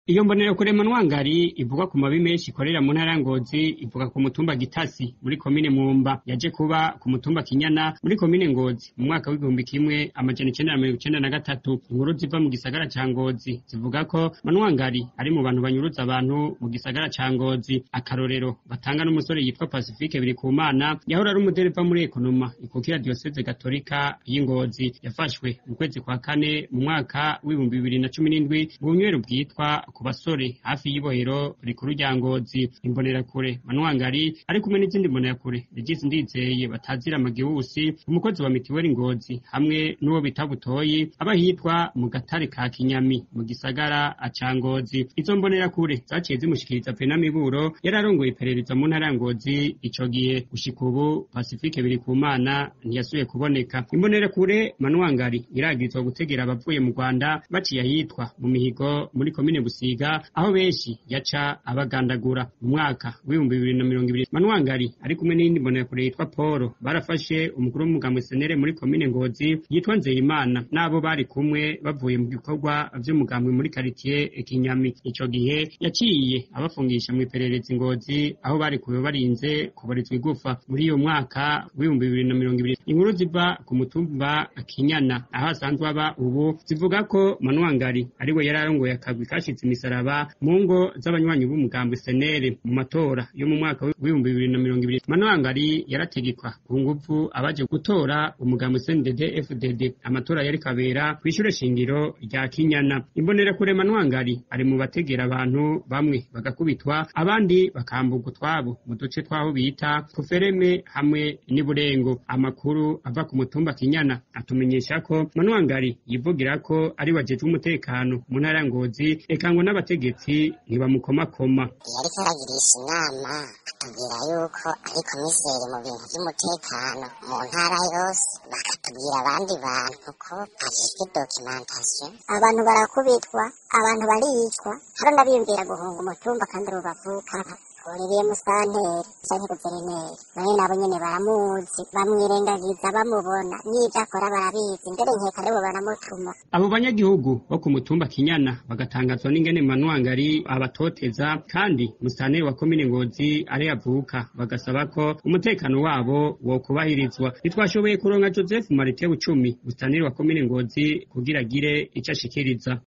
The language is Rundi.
iyo mbonerakure manwangari ivuga ku mabi menshi ikorera mu ntara ya ngozi ivuga ku mutumba gitasi muri komine mwumba yaje kuba ku mutumba kinyana muri komine ngozi mu mwaka w'igihumbi kimwe amajana icenda na mirongo icenda na gatatu inkuru ziva mu gisagara ca ngozi zivuga ko manwangari ari mu bantu banyuruza abantu mu gisagara ca ngozi akarorero batanga n'umusore yitwa pacifique birikumana yahora ari umudereva muri ekonoma ikukira diyoseze gatolika y'ingozi yafashwe mu kwezi kwa kane mu mwaka w'ibihumbi bibiri na cumi n'indwi mu bunywero bwitwa ku basore hafi y'ibohero rikuru rya ngozi imbonerakure manwangari ari kumwe n'izindi mbonerakure regisi ndizeye batazira amagihusi umukozi wa mitiweli ngozi hamwe n'uwo bita butoyi aba hitwa mu gatare ka kinyami mu gisagara ca ngozi izo mbonerakure zaciye zimushikiriza penamiburo yari arongoye iperereza mu ntara ya ngozi ico gihe gushika ubu pacifique birikumana ntiyasubiye kuboneka imbonerakure manwangari iragirizwa gutegera abavuye mu rwanda baciye ahitwa mu mihigo muri komine busiga aho benshi yaca abagandagura mu mwaka w'ibihumbi bibiri na mirongo ibiri manwangari ari kumwe n'iyindi mbonerakure yitwa paul barafashe umukuru w'umugambwe senere muri komine ngozi yitwa nzeyimana n'abo bari kumwe bavuye mu bikorwa vy'umugambwe muri karitiye kinyami ico gihe yaciye abafungisha mu iperereza ingozi aho bari kuba barinze kubarizwa igufa muri iyo mwaka w'ibihumbi bibiri na mirongo ibiri inkuru ziva ku mutumba kinyana aho asanzwe aba ubu zivuga ko manwangari ariwe yari arongoye akagwi kashize imisaraba mu ngo z'abanywanyi b'umugambwe senere mu matora yo mu mwaka w'ibihumbi bibiri na mirongo ibiri manwangari yarategekwa ku nguvu abaje gutora umugambwe cndd fdd amatora yari kabera kw'ishure shingiro rya kinyana imbonerakure manwangari ari mu bategera abantu bamwe bagakubitwa abandi bakamburwa utwabo mu duce twaho bita kufereme hamwe n'iburengo amakuru ava ku mutumba kinyana atumenyesha ko manwangari yivugira ko ari wajejwe umutekano mu ntara ya ngozi eka ngo n'abategetsi ntibamukomakoma yariko aragirisha inama atubwira yuko ari komiseri mu bintu vy'umutekano mu ntara yose bakatubwira abandi bantu ko ajejwe documentation abantu barakubitwa abantu baricwa hari n'abiyumvira guhunga umutumba kandi abo bavukana Olivier Musanteri canke guverineri nawe nabo nyene baramuzi bamwirengagiza bamubona n'ivyo akora barabizi mbere nkeka aribo baramutuma abo banyagihugu bo ku mutumba kinyana bagatangazwa n'ingene manwangari abatoteza kandi musanteri wa komine ngozi ari avuka bagasaba ko umutekano wabo wokubahirizwa ntitwashoboye kuronka joseph marite bucumi musanteri wa komine ngozi kugira agire ico ashikiriza